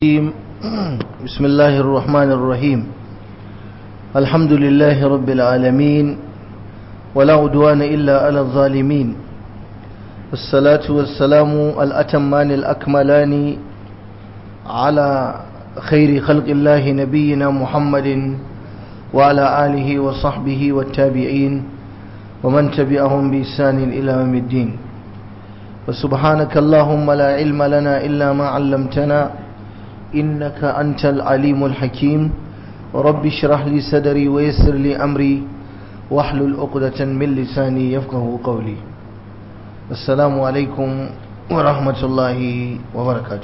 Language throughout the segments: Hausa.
الرجيم بسم الله الرحمن الرحيم الحمد لله رب العالمين ولا عدوان إلا على الظالمين والصلاة والسلام الأتمان الأكملان على خير خلق الله نبينا محمد وعلى آله وصحبه والتابعين ومن تبعهم بإحسان إلى يوم الدين وسبحانك اللهم لا علم لنا إلا ما علمتنا إنك أنت العليم الحكيم رب اشرح لي صدري ويسر لي أمري واحلل عقدة من لساني يفقه قولي السلام عليكم ورحمة الله وبركاته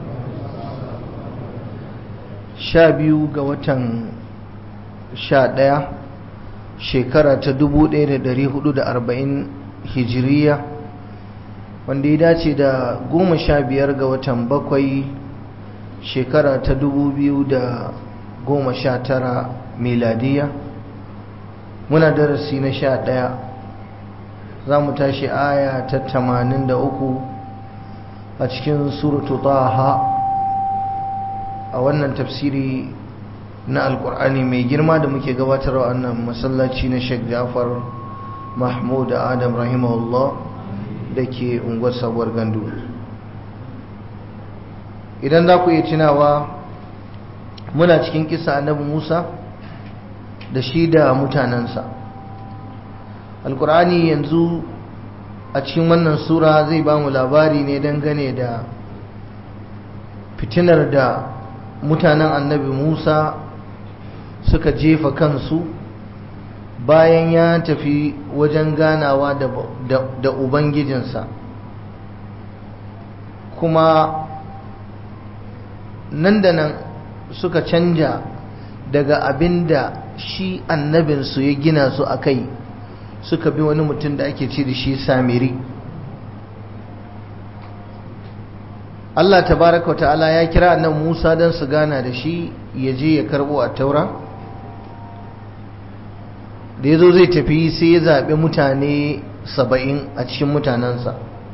شابيو قوة شادية شكرة تدبو دير دري حدود أربعين هجرية wanda ya dace da goma sha biyar ga watan bakwai shekara ta dubu biyu da goma sha tara miladiya muna darasi na sha ɗaya za mu tashi aya ta tamanin da uku a cikin suratu taha a wannan tafsiri na alkur'ani mai girma da muke gabatarwa wannan masallaci na sheikh jafar mahmud adam rahimahullah da ke unguwar sabuwar gandu idan za ku yi tunawa muna cikin kisa annabi musa da shi da mutanensa alkur'ani yanzu a cikin wannan sura zai ba mu labari ne dangane da fitinar da mutanen annabi musa suka jefa kansu bayan ya tafi wajen ganawa da ubangijinsa kuma nan da nan suka canja daga abin da shi annabinsu ya gina su a kai suka bi wani mutum da ake ce da shi samiri Allah tabaraka ta'ala ya kira annan Musa don su gana da shi ya je ya karbo a taura da ya zo zai tafi sai ya zaɓi mutane saba'in a cikin mutanensa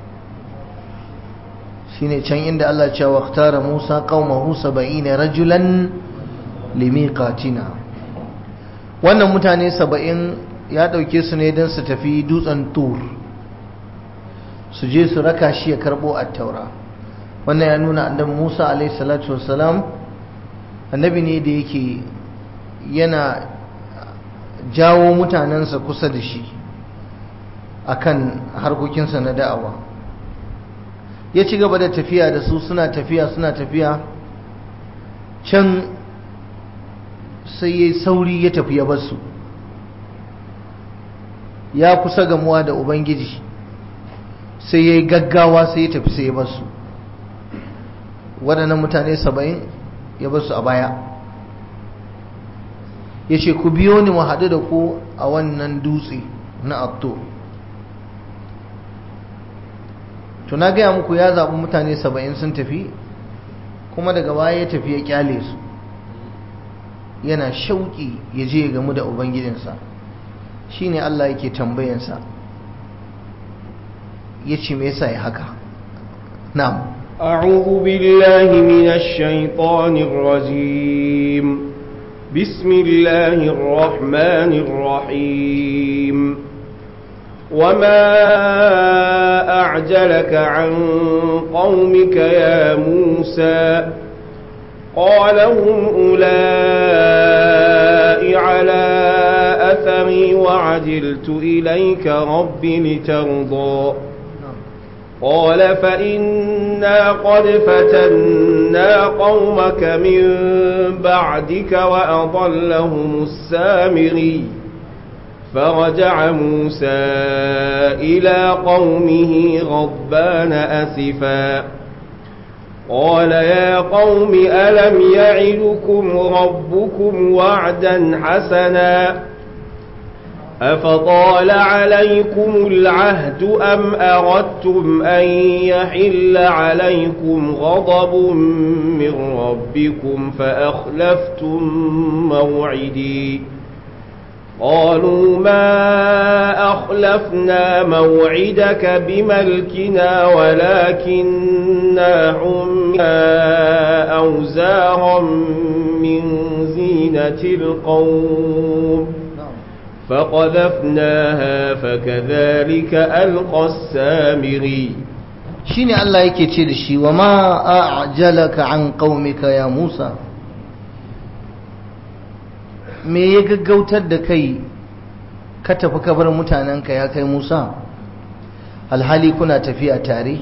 shine can inda Allah ce wa tara Musa qaumahu saba'ina rajulan limiqatina wannan mutane saba'in ya ɗauke su ne don su tafi dutsen tur su je su raka shi ya karɓo a taura wannan ya nuna annabi Musa alaihi salatu wassalam annabi ne da yake yana jawo mutanensa kusa da shi akan harkokinsa na da'awa ya ci gaba da tafiya da su suna tafiya suna tafiya can sai ya sauri ya tafi ya basu ya kusa gamuwa da ubangiji sai ya yi gaggawa sai ya tafi sai ya basu waɗannan mutane saba'in ya basu a baya ya ce ku biyo ni mu haɗu da ku a wannan dutse na atto to na gaya muku ya zaɓi mutane saba'in sun tafi kuma daga baya ya tafi ya kyale su yana shauƙi ya je ya gamu da ubangijinsa shine Allah yake tambayansa ya ce me yasa ya haka na'am أعوذ بالله من الشيطان الرجيم بسم الله الرحمن الرحيم وما أعجلك عن قومك يا موسى قال هم أولئك على أثري وعجلت إليك رب لترضى قال فإنا قد فتنا قومك من بعدك وأضلهم السامري فرجع موسى إلى قومه غضبان أسفا قال يا قوم ألم يعدكم ربكم وعدا حسنا أفطال عليكم العهد أم أردتم أن يحل عليكم غضب من ربكم فأخلفتم موعدي قالوا ما أخلفنا موعدك بملكنا ولكننا حمنا أوزارا من زينة القوم فقذفناها فكذلك ألقى السامري shine Allah yake ce da shi wa ma a'jalaka an qaumika ya Musa me ya gaggautar da kai ka tafi ka bar mutanenka ya kai Musa alhali kuna tafiya tare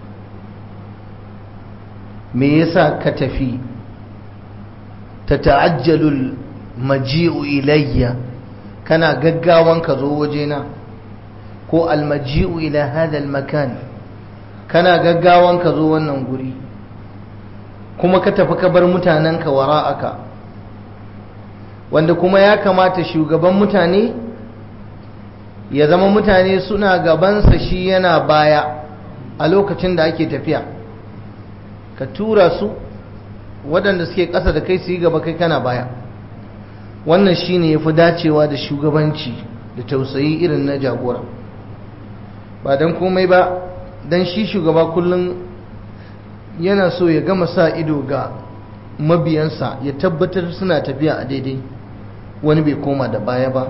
me yasa ka tafi ta ta'ajjalul maji'u ilayya kana gaggawan ka zo wajena ko almaji'u ila hadha almakan kana gaggawan ka zo wannan guri kuma ka tafi ka bar mutanenka wara'aka wanda kuma ya kamata shugaban mutane ya zama mutane suna gabansa shi yana baya a lokacin da ake tafiya ka tura su waɗanda suke ƙasa da kai su yi gaba kai kana baya wannan shi ne ya fi dacewa da shugabanci da tausayi irin na jagora ba don komai ba don shi shugaba kullum yana so ya gama sa ido ga mabiyansa ya tabbatar suna tafiya a daidai wani bai koma da baya ba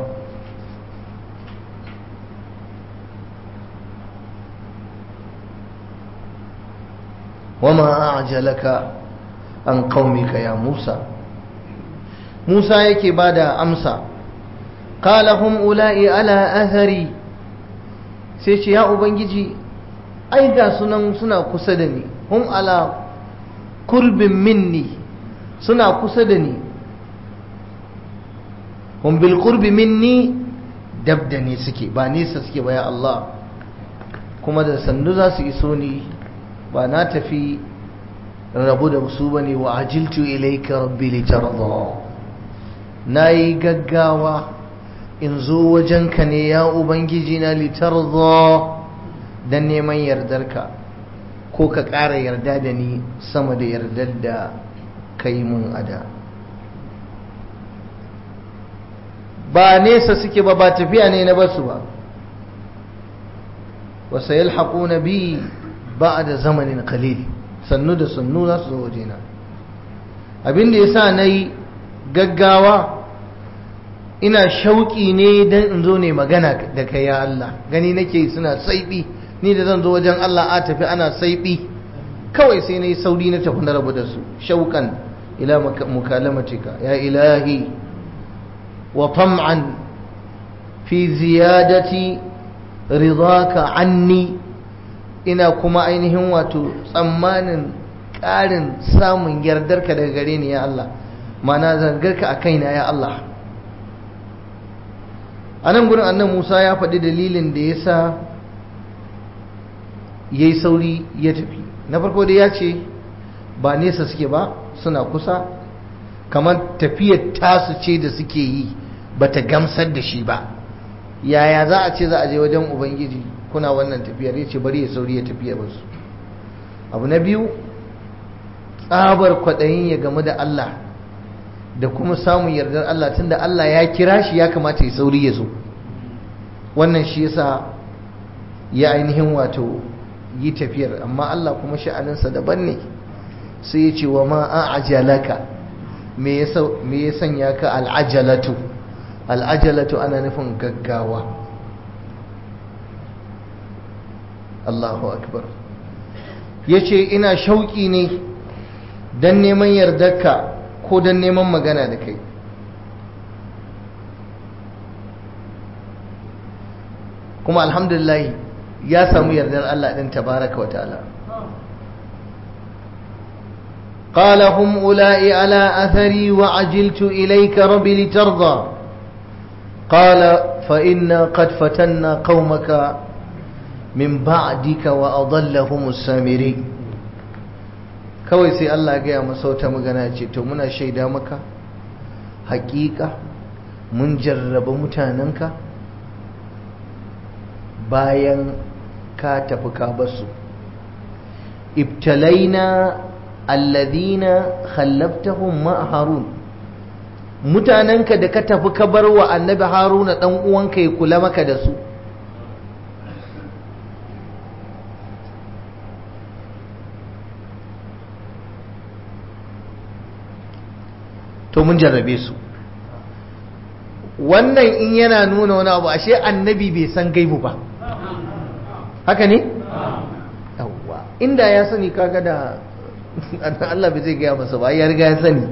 wama ajalaka an qaumika ya Musa Musa yake bada amsa qala hum ula'i ala athari sai ce ya ubangiji ai ga sunan suna kusa da ni hum ala kurbin minni suna kusa da ni hum bil qurbi minni dab da ni suke ba nesa suke ba ya Allah kuma da sannu za su iso ni ba na tafi rabu da su bane wa ajiltu ilayka rabbi litarda nayi gaggawa in zo wajenka ne ya ubangiji na litarda dan neman yardarka ko ka ƙara yarda da ni sama da yardar da kai mun ada ba nesa suke ba ba tafiya ne na basu ba wasu yalhaƙuna bi ba da zamanin kalil sannu da sannu za su zo wajena abin da ya sa na yi gaggawa ina shauƙi ne don in zo ne magana da kai ya Allah gani nake suna saiɓi ni da zan zo wajen Allah a tafi ana saiɓi kawai sai na yi sauri na tafi na rabu da su shauƙan ila mukalamatika ya ilahi wa tam'an fi ziyadati ridaka anni ina kuma ainihin wato tsammanin ƙarin samun yardarka daga gare ni ya Allah mana zangarka a kaina ya Allah a nan gurin annan Musa ya faɗi dalilin da ya sa ya yi sauri ya tafi na farko dai ya ce ba nesa suke ba suna kusa kamar tafiyar tasu ce da suke yi ba ta gamsar da shi ba yaya za a ce za a je wajen ubangiji kuna wannan tafiyar ya ce bari ya sauri ya tafiya basu abu na biyu tsabar kwaɗayin ya gamu da Allah da kuma samun yardar Allah tunda Allah ya kira shi ya kamata ya sauri ya zo wannan shi yasa ya ainihin wato yi tafiyar amma Allah kuma sha'aninsa daban ne sai ya ce wa ma a'ajalaka me ya sanya ka al'ajalatu al'ajalatu ana nufin gaggawa Allahu akbar ya ce ina shauƙi ne don neman yardarka ko don neman magana da kai kuma alhamdulillah ya samu yardar Allah ɗin tabaraka wa ta'ala قال هم أولئك على أثري وعجلت إليك ربي لترضى قال فإنا قد فتنا قومك من بعدك وأضلهم السامري kawai sai Allah gaya masa wata magana ce to muna shaida maka hakika mun jarraba mutanenka bayan ka tafi ka basu ibtalaina alladhina khallaftahum ma harun mutanenka da ka tafi ka bar wa annabi haruna dan uwanka ya kula maka da su to mun jarrabe su wannan in yana nuna wani abu ashe annabi bai san gaibu ba haka ne? yawwa inda ya sani kaga da Allah bai zai gaya masa ba ya riga ya sani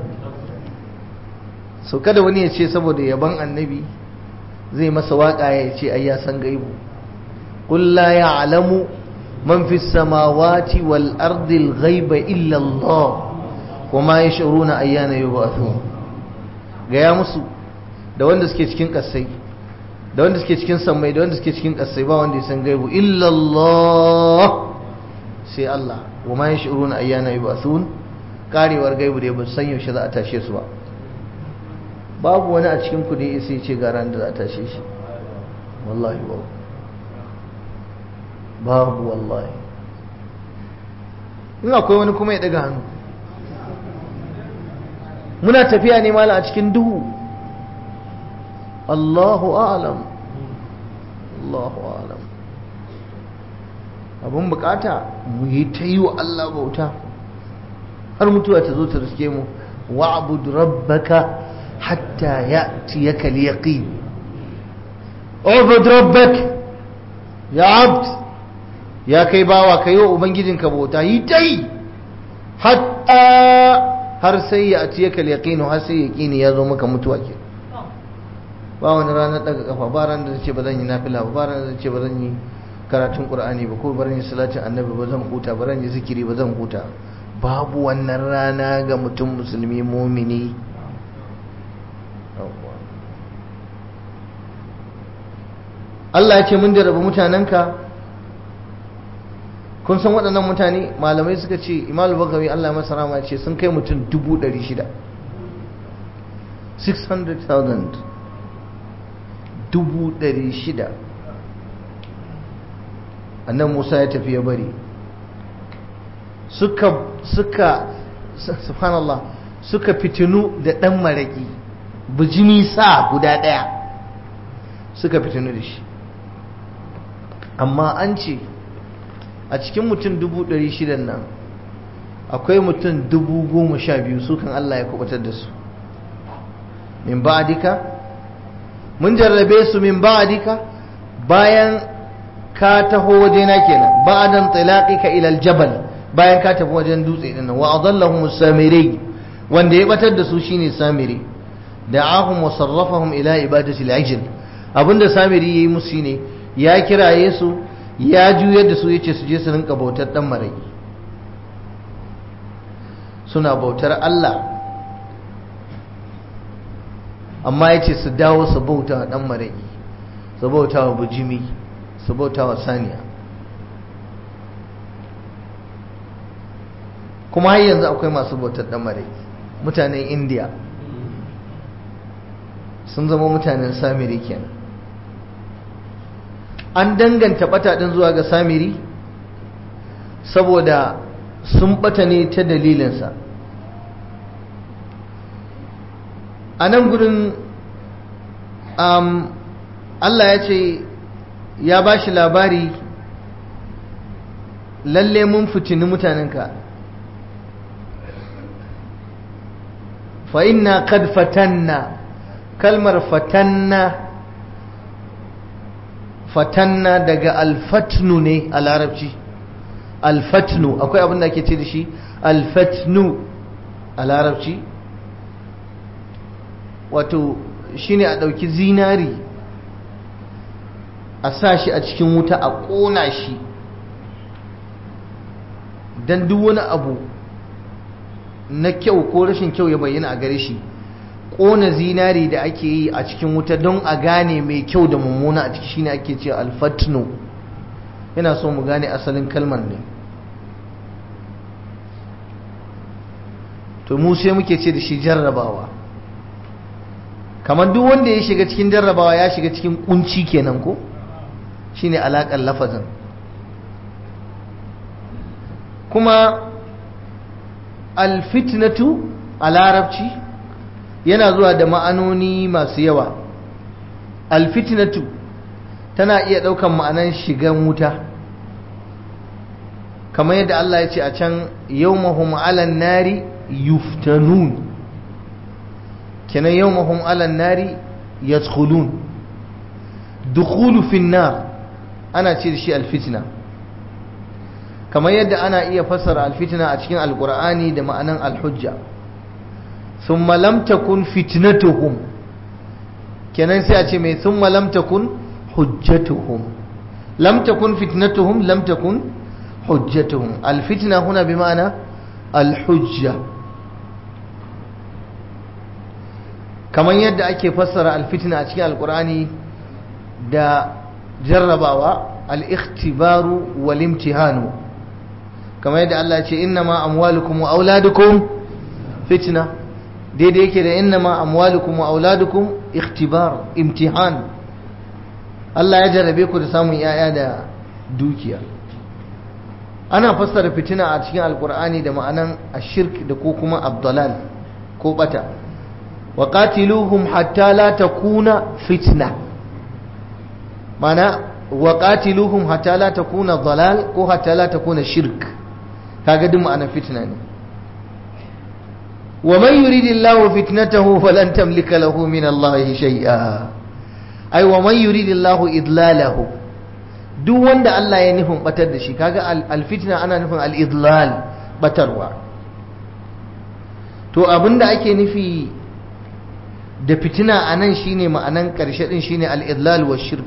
so kada wani ya ce saboda yaban annabi zai masa waka ya ce ai ya san gaibu qul la ya'lamu man fi samawati wal ardi al ghaiba illa Allah wama yash'uruna ayyana yub'athun gaya musu da wanda suke cikin kasai da wanda suke cikin sammai da wanda suke cikin kasai ba wanda ya san gaibu illa Allah sai Allah wama yash'uruna ayyana yub'athun karewar gaibu da ba san yaushe za a tashe su ba babu wani a cikin ku da ya sai ce ga ran da za a tashe shi wallahi babu babu wallahi in akwai wani kuma ya daga hannu muna tafiya ne mala a cikin duhu Allahu a'lam Allahu a'lam abun bukata mu yi ta yi wa Allah bauta har mutuwa ta zo ta riske mu wa'bud rabbaka hatta ya'tiyaka al-yaqin ubud rabbak ya abd ya kai bawa kai wa ubangijinka bauta yi ta yi hatta har sai ya atiyaka al-yaqin har sai yaqini ya zo maka mutuwa ke ba wani ranar daga kafa ba ranar da ce ba zan yi nafila ba ba ranar da ce ba zan yi karatun qur'ani ba ko ba zan yi salatin annabi ba zan huta ba zan yi zikiri ba zan huta babu wannan rana ga mutum musulmi mumini Allah ya ce mun jarraba mutanenka kun san waɗannan mutane malamai suka ce imam bagawi Allah ya masa rama ce sun kai mutum dubu ɗari shida 600,000 dubu ɗari shida annan musa ya tafi ya bari suka suka subhanallah suka fitinu da ɗan maraƙi bijimi sa guda ɗaya suka fitinu da shi amma an ce a cikin mutum dubu ɗari shidan nan akwai mutum dubu goma sha biyu su kan Allah ya kubatar da su min ba'adika mun jarrabe su min ba'adika bayan ka taho wajena kenan ba'adan ka ila aljabal bayan ka tafi wajen dutse din nan wa adallahum samiri wanda ya batar da su shine samiri da'ahum wa sarrafahum ila ibadati al-ajl abinda samiri yayi musu ne ya kiraye su ya juyar da su yace su je su rinka bautar dan maraki suna bautar Allah amma yace su dawo su bauta wa dan maraki su bauta wa bujimi su bauta wa saniya kuma har yanzu akwai masu bautar dan maraki mutanen indiya sun zama mutanen samiri kenan an danganta bata din zuwa ga samiri saboda sun bata ne ta dalilinsa a nan gudun um, Allah ya ce ya ba shi labari lalle mun fitini mutanenka fa inna kad fatanna kalmar fatanna fatanna daga alfatnu ne a larabci alfatnu akwai abin da ake ce da shi alfatnu a larabci wato shine a ɗauki zinari a sa shi a cikin wuta a ƙona shi don duk wani abu na kyau ko rashin kyau ya bayyana a gare shi ƙona zinari da ake yi a cikin wuta don a gane mai kyau da mummuna a ciki shine ake ce alfatno yana so mu gane asalin kalmar ne to mu sai muke ce da shi jarrabawa kamar duk wanda ya shiga cikin jarrabawa ya shiga cikin kunci kenan ko shine alaƙar lafazin kuma alfitnatu a larabci yana zuwa da ma'anoni masu yawa alfitnatu tana iya ɗaukan ma'anan shigan wuta kamar yadda Allah ya ce a can yawmahum alan nari yuftanun kenan yawmahum alan nari yadkhulun dukhulu fin nar ana ce da shi alfitna kamar yadda ana iya fassara alfitna a cikin alqur'ani da ma'anan alhujja thumma lam takun fitnatuhum kenan sai a ce mai thumma lam takun hujjatuhum lam takun fitnatuhum lam takun hujjatuhum alfitna huna bi ma'ana alhujja kamar yadda ake fassara alfitna a cikin alqur'ani da jarrabawa al-ikhtibaru wal imtihanu kamar yadda Allah ya ce innama amwalukum wa auladukum fitna daidai yake da innama amwalukum wa auladukum ikhtibar imtihan Allah ya jarrabe ku da samun yaya da dukiya ana fassara fitina a cikin alkur'ani da ma'anan ashirk da ko kuma abdalal ko bata wa qatiluhum hatta la takuna fitna mana wa qatiluhum hatta la takuna dalal ko hatta la takuna shirk kaga duk ma'anar fitna ne wa man yuridillahu fitnatahu falan tamlika lahu min Allah shay'a ai wa man yuridillahu idlalahu duk wanda Allah ya nufin batar da shi kaga alfitna ana nufin al-idlal batarwa to abinda ake nufi da fitina anan shine ma'anan karshe din shine al-idlal wa shirk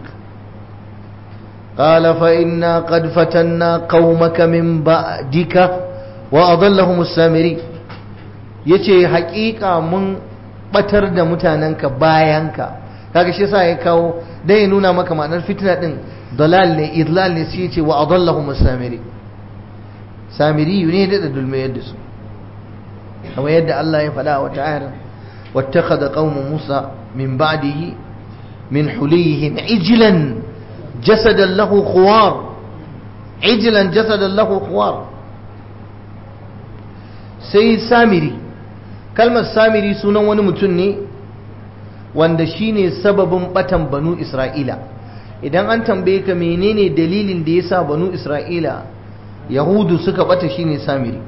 قال فإنا قد فتنا قومك من بعدك وأضلهم السامري yace haƙiƙa mun batar da mutanenka bayanka kaga shi yasa ya kawo dan ya nuna maka ma'anar fitna din dalal ne idlal ne sai yace wa adallahum samiri samiri ne da dulme yadda su kamar yadda Allah ya faɗa wata ayar wattakhadha qaumu Musa min ba'dihi min hulihim ijlan jasadan lahu khuwar ijlan jasadan lahu khuwar sai samiri kalmar samiri sunan wani mutum ne wanda shine sababin batan banu isra'ila idan an tambaye ka menene dalilin da yasa banu isra'ila yahudu suka bata shine samiri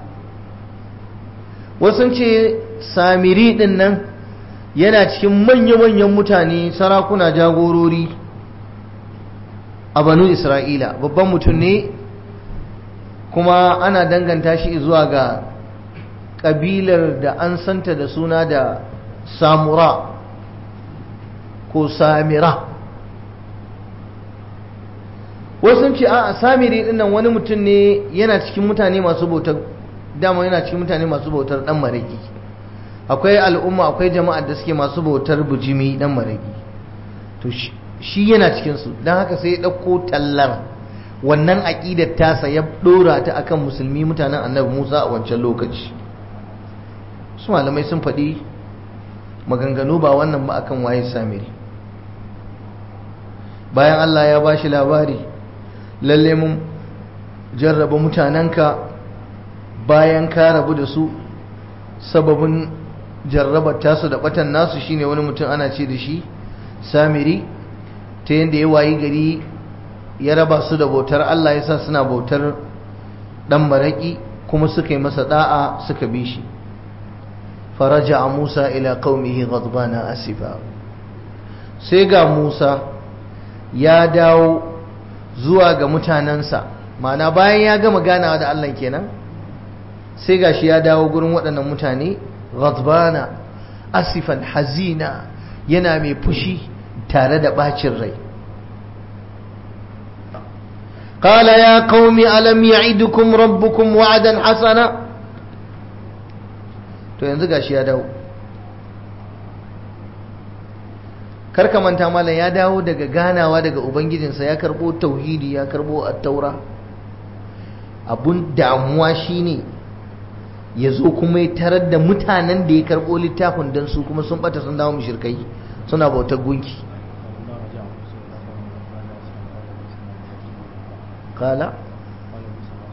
wasu ce samiri din nan yana cikin manya-manyan mutane sarakuna jagorori a banu isra'ila babban mutum ne kuma ana danganta shi zuwa ga ƙabilar da an santa da suna da samura ko samira wasu ce a samiri dinnan wani mutum ne yana cikin mutane masu bautar dama yana cikin mutane masu bautar dan maraki akwai al'umma akwai jama'ar da suke masu bautar bujimi dan maraki to shi yana cikinsu don haka sai ya ɗauko tallar wannan aƙidar tasa ya ɗora ta akan musulmi mutanen annabi musa a wancan lokaci su malamai sun faɗi maganganu ba wannan ba akan waye samiri bayan allah ya ba shi labari lalle mun jarraba mutanenka bayan ka rabu da su sababin jarrabar tasu da batan nasu shine wani mutum ana ce da shi samiri ta yadda ya wayi gari ya raba su da bautar Allah ya sa suna bautar dan maraki kuma suka yi masa da'a suka bi shi faraja a Musa ila qaumihi ghadbana asifa sai ga Musa ya dawo zuwa ga mutanensa ma'ana bayan ya gama ganawa da Allah kenan sai gashi ya dawo gurin waɗannan mutane ghadbana asifan hazina yana mai fushi tare da bacin rai قال يا قوم ألم يعدكم ربكم وعدا حسنا to yanzu gashi ya dawo karka manta malam ya dawo daga ganawa daga ubangijinsa ya karbo tauhidi ya karbo at-taura abun damuwa shine ya zo kuma ya tarar da mutanen da ya karbo littafin don su kuma sun bata sun dawo mushrikai suna bautar gunki kala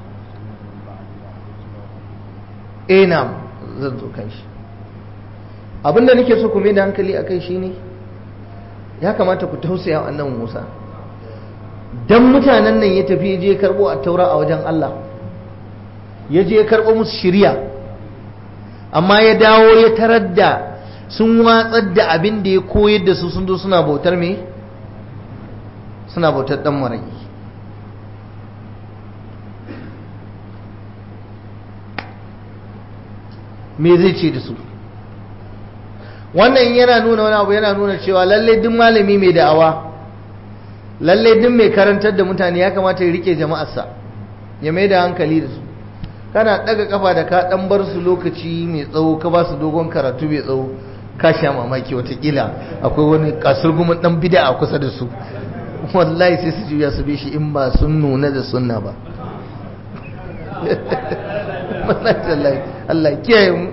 eh na'am zan zo kan shi abinda nake so ku mai da hankali a kai shine ya kamata ku tausaya wa annabi Musa dan mutanen nan ya tafi je karbo a taura a wajen Allah ya je karbo musu shiriya amma ya dawo ya tarar da sun watsar da abin da ya koyar da su sun zo suna bautar me suna bautar dan maraki me zai ce da su wannan yana nuna wani abu yana nuna cewa lalle duk malami mai da'awa lalle duk mai karantar da mutane ya kamata ya rike jama'arsa ya mai da hankali da su kana daga kafa da ka dan bar su lokaci mai tsawo ka ba su dogon karatu mai tsawo ka sha mamaki watakila akwai wani kasurgumin dan bida a kusa da su wallahi sai su juya su bi shi in ba sun nuna da sunna ba Allah kiyaye mu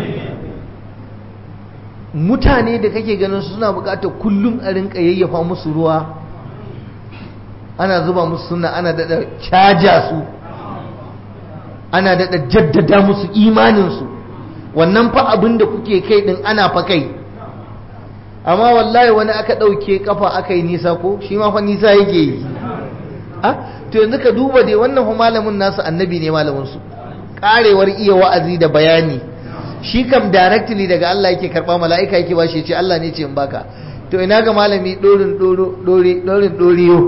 mutane da kake ganin suna bukatar kullum a rinka yayyafa musu ruwa ana zuba musu suna ana dada caja su ana dada jaddada musu imaninsu wannan fa abin da kuke kai din ana fa kai amma wallahi wani aka ɗauke kafa aka yi nisa ko shi ma fa nisa yake yi to yanzu ka duba dai wannan fa malamin nasu annabi ne malamin su karewar iya wa'azi da bayani shi kam directly daga Allah yake karba mala'ika yake ba shi ce Allah ne ce in baka to ina ga malami dorin dorin doriyo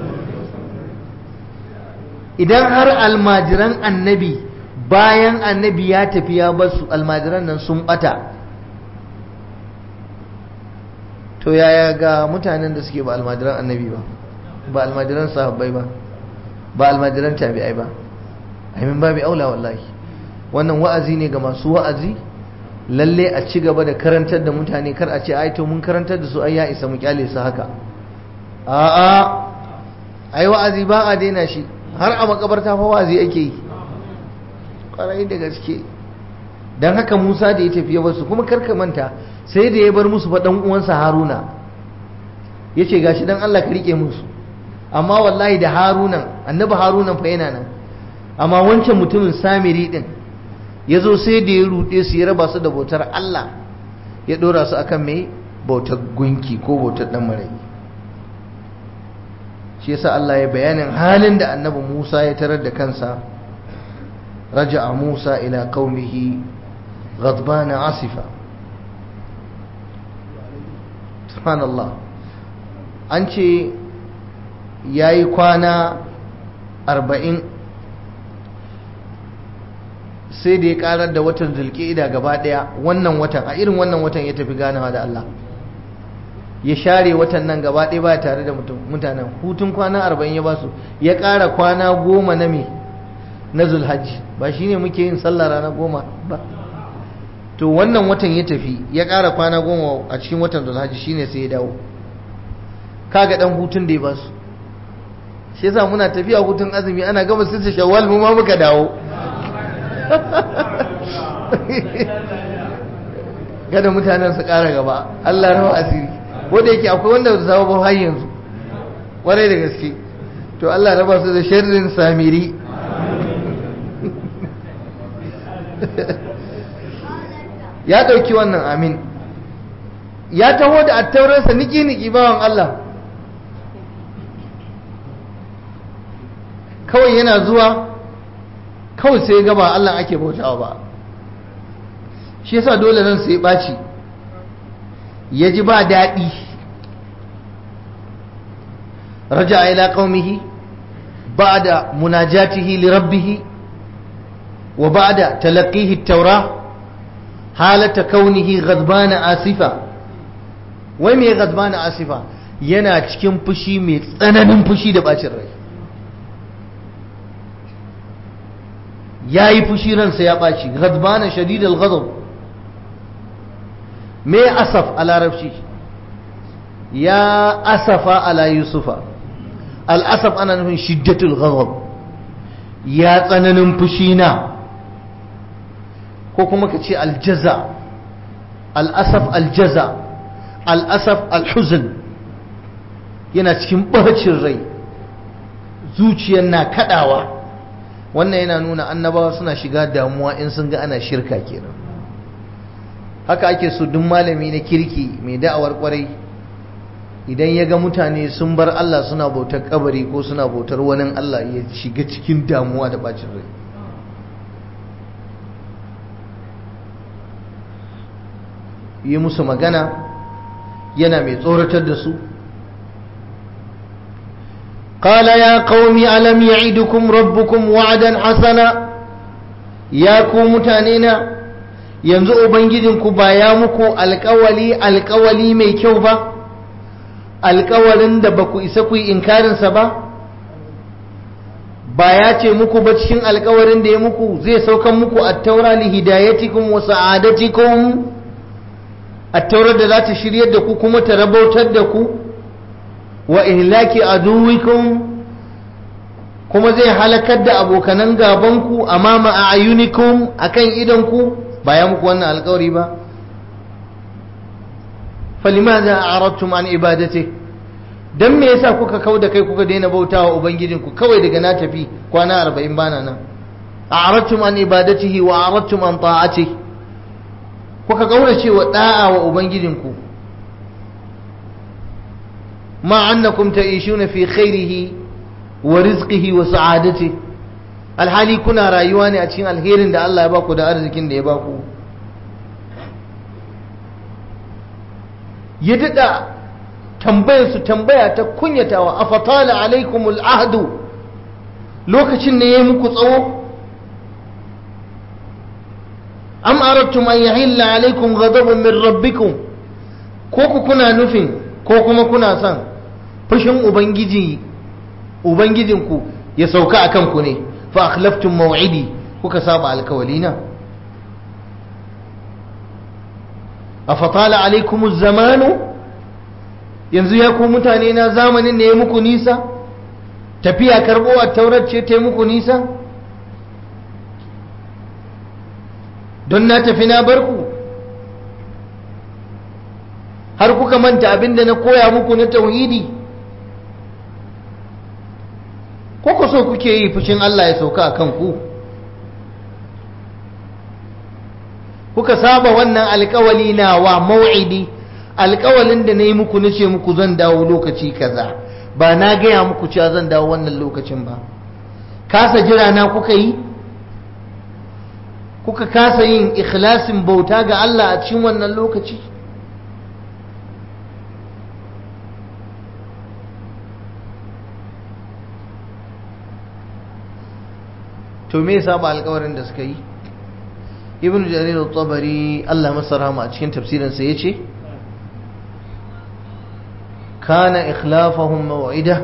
idan har almajiran annabi bayan annabi ya tafi ya basu almajiran nan sun bata to yaya ga mutanen da suke ba almajiran annabi ba ba almajiran sahabbai ba ba almajiran tabi'ai ba aimin babu aula wallahi wannan wa'azi ne ga masu wa'azi lalle a ci gaba da karantar da mutane kar a ce ai to mun karantar da su ai ya isa mu kyale su haka a'a ai wa'azi ba a daina shi har a makabarta fa wa'azi ake yi kwarai da gaske dan haka Musa da ya tafi ya basu kuma karka manta sai da ya bar musu fa dan uwansa Haruna yace gashi dan Allah ka rike musu amma wallahi da Harunan annabi Harunan fa yana nan amma wancan mutumin Samiri din ya zo sai da ya ruɗe su ya raba su da bautar Allah ya ɗora su akan mai bautar gunki ko bautar ɗan marai shi yasa Allah ya bayanin halin da annabi Musa ya tarar da kansa raja'a Musa ila qaumihi ghadbana asifa subhanallah an ce yayi kwana arba'in sai da ya karar da watan zulqa'ida gaba daya wannan watan a irin wannan watan ya tafi ganawa da Allah ya share watan nan gaba daya ba tare da mutanen hutun kwana 40 ya basu ya kara kwana goma na me na zulhajji ba shine muke yin sallah rana goma ba to wannan watan ya tafi ya kara kwana goma a cikin watan zulhajji shine sai ya dawo kaga dan hutun da ya basu shi yasa muna tafiya hutun azumi ana gama sirri shawwal mu ma muka dawo gada mutanen su ƙara gaba Allah rawa asiri wanda yake akwai wanda da zama ba har yanzu kwarai da gaske to Allah raba su da sharrin samiri ya ɗauki wannan amin ya taho da attaurarsa niki-niki bawan Allah kawai yana zuwa kawai sai gaba Allah ake bautawa ba shi yasa dole nan sai ɓaci ya ji ba daɗi raja ila qaumihi ba'da munajatihi li rabbih wa ba'da talaqihi at-taura halata kaunihi ghadbana asifa wai me ghadbana asifa yana cikin fushi mai tsananin fushi da bacin rai ya yi fushi ransa ya ɓaci ghadbana shadidal ghadab me asaf a larabci ya asafa ala yusufa al'asaf ana nufin shiddatul ghadab ya tsananin fushi na ko kuma ka ce aljaza al'asaf aljaza al'asaf alhuzun yana cikin ɓacin rai zuciyar na kaɗawa wannan yana nuna annabawa suna shiga damuwa in sun ga ana shirka kenan haka ake so duk malami na kirki mai da'awar kwarai idan ya ga mutane sun bar Allah suna bautar kabari ko suna bautar wani Allah ya shiga cikin damuwa da bacin rai yi musu magana yana mai tsoratar da su قال يا قوم ألم يعدكم ربكم وعدا حسنا يا كو متانينا yanzu ubangijinku ba ya muku alkawali alkawali mai kyau ba alkawalin da ba ku isa ku yi inkarinsa ba ba ya ce muku ba cikin alkawarin da ya muku zai saukan muku attaura li hidayatikum wa sa'adatikum attaurar da za ta shiryar da ku kuma ta rabautar da ku wa ihlaki aduwikum kuma zai halakar da abokanan gabanku amama a ayunikum akan idanku ba ya muku wannan alkawari ba falimaza a'radtum an ibadati dan me yasa kuka kau da kai kuka daina bautawa ubangijinku kawai daga na tafi kwana 40 bana nan a'radtum an ibadatihi wa a'radtum an ta'atihi kuka kaurace wa da'a wa ubangijinku ma annakum ta'ishuna fi khairihi wa rizqihi wa sa'adatihi alhali kuna rayuwa ne a cikin alherin da Allah ya baku da arzikin da ya baku ya daɗa tambayarsu tambaya ta kunyatawa a fatala alaikumul ahdu lokacin ne ya yi muku tsawo am arattum an yahilla alaikum ghadabun min rabbikum ko ku kuna nufin ko kuma kuna son fushin ubangiji ubangijinku ya sauka akan ku ne fa akhlaftum maw'idi kuka saba alkawalina afatala alaikumuz zamanu yanzu ya ku mutane na zamanin ne ya muku nisa tafiya karbo a taurar ce ta muku nisa don na tafi na barku har kuka manta abinda na koya muku na tauhidi ko ku so kuke yi fushin Allah ya sauka a kanku kuka saba wannan alkawali nawa mau'idi alkawalin da na yi muku nace muku zan dawo lokaci kaza ba na gaya muku cewa zan dawo wannan lokacin ba kasa jira na kuka yi kuka kasa yin ikhlasin bauta ga Allah a cikin wannan lokaci to me yasa ba alkawarin da suka yi ibn jarir al-tabari Allah masa rahama a cikin tafsirin sa yace kana ikhlafahum maw'ida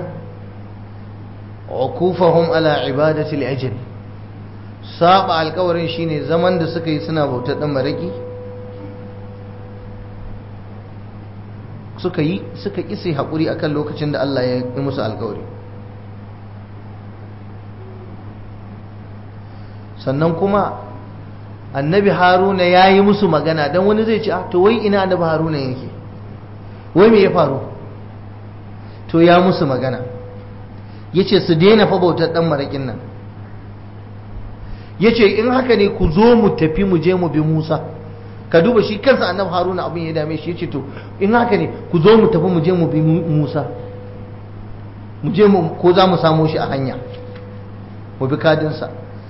ukufahum ala ibadati al-ajl saba alkawarin shine zaman da suka yi suna bautar dan maraki suka yi suka kise hakuri akan lokacin da Allah ya yi musu alkawari sannan kuma annabi haruna ya yi musu magana don wani zai ce to wai ina annabi haruna yake wai me ya faru to ya musu magana ya ce su daina fa bautar ɗan maraƙin nan ya ce in haka ne ku zo mu tafi mu je mu bi musa ka duba shi kansa annabi haruna abin ya dame shi ya ce to in haka ne ku zo mu tafi mu je mu bi musa mu je mu ko za mu samo shi a hanya mu bi kadinsa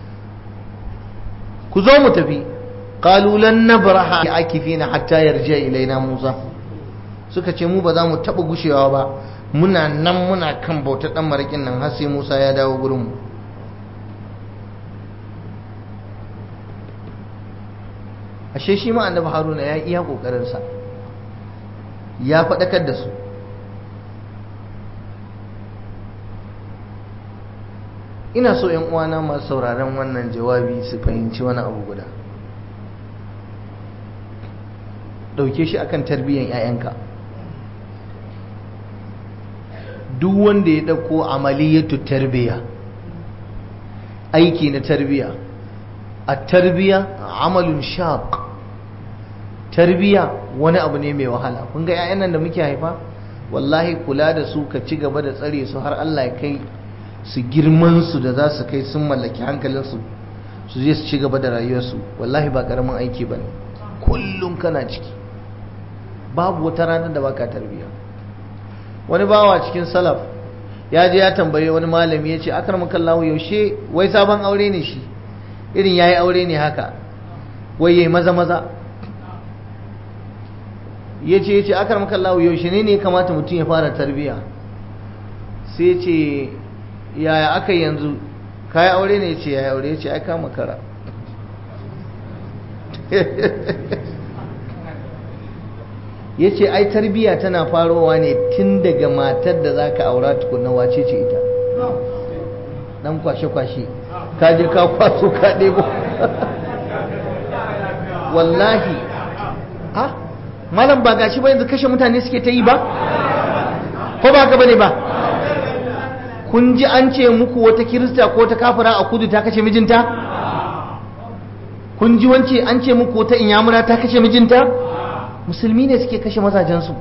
ku zo mu tafi qalu lan nabraha akifina hatta yarja ilaina Musa suka ce mu ba za mu taba gushewa ba muna nan muna kan bautar dan marakin nan har sai Musa ya dawo gurin mu ashe shi ma annabi Haruna ya iya kokarin sa ya faɗakar da su ina so yan uwana masu sauraron wannan jawabi su fahimci wani abu guda dauke shi akan tarbiyyar 'ya'yanka duk wanda ya dauko amaliyatu tarbiya aiki na tarbiya a tarbiya amalun shaq tarbiya wani abu ne mai wahala kun ga 'ya'yan nan da muke haifa wallahi kula da su ka ci gaba da tsare su har Allah ya kai su girman su da za su kai sun mallaki hankalinsu su je su ci gaba da rayuwarsu wallahi ba karamin aiki ba ne kullum kana ciki babu wata ranar da baka tarbiya wani bawa cikin salaf ya je ya tambaye wani malami ya ce akar makallahu yaushe wai sabon aure ne shi irin ya yi aure ne haka wai yayi maza maza ya ce ya ce akar makallahu yaushe ne ne kamata mutum ya fara tarbiya sai ce yaya aka yanzu kayi aure ne ya ce yaya aure ya ce ai kama kara ya ce ai tarbiya tana farowa ne tun daga matar da za ka aura tukuna wace ce ita dan kwashe-kwashe ka je ka kwaso ka ɗebo wallahi ha malam ba gashi ba yanzu kashe mutane suke ta yi ba ko ba ka bane ba kun ji an ce muku wata kirista ko ta kafira a kudu ta kashe mijinta kun ji wance an ce muku wata inyamura ta kashe mijinta musulmi ne suke kashe mazajensu